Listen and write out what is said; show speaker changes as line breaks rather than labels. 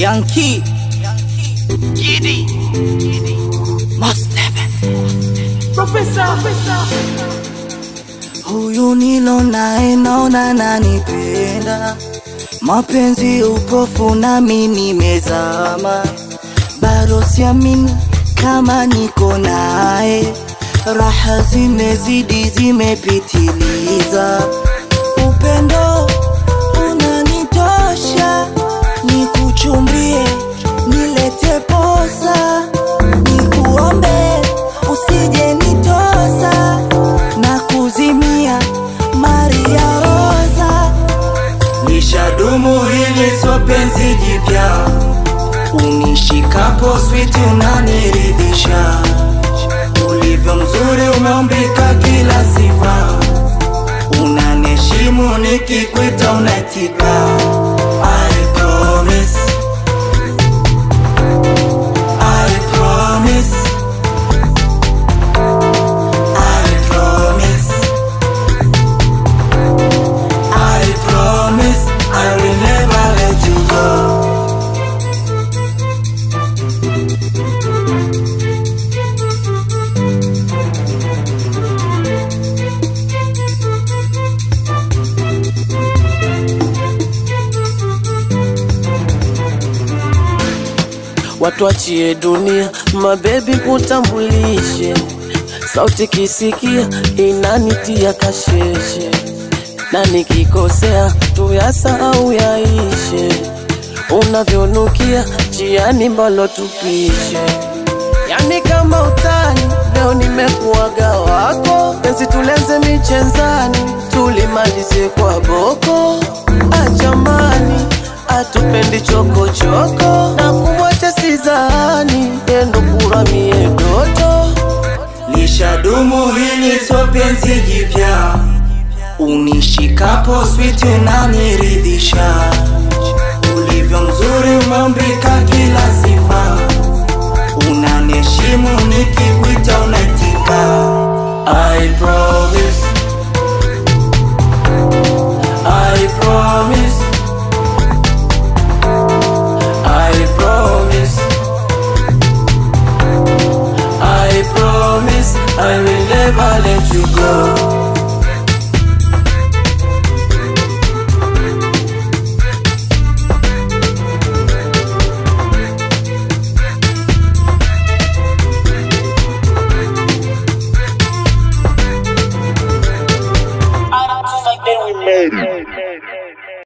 Yankee Giddy Mustafa
Professor,
Huyu nilo naye naona nanipenda, mapenzi upofu nami nimezama, bado siamini kama niko naye, raha zimezidi zimepitiliza, upendo unanitosha, nikuchumbie nilete posa, nikuombe usije nitosa na kuzimia Maria Rosa. Nishadumu hili sio penzi jipya, unishikapo sweet unaniridhisha, ulivyo mzuri umeumbika kila sifa, unaniheshimu nikikwita unaitika. I promise, I promise, I promise. I promise I will never let you go.
watu achie dunia, mabebi kutambulishe, sauti kisikia inanitia kasheshe, na nikikosea tuyasahau yaishe, unavyonukia jiani mbalo tupishe, yani kama utani, leo nimekuwaga wako, penzi tulenze michezani, tulimalize kwa boko, ajamani atupendi chokochoko na kumwacha sizani yendo kuramie doto
Lishadumu hili sio penzi jipya, unishikapo sweet unaniridhisha, ulivyo mzuri umeumbika kila sifa, unaniheshimu nikikwita unaitika. I promise, I promise, I promise. I promise I will never let you go.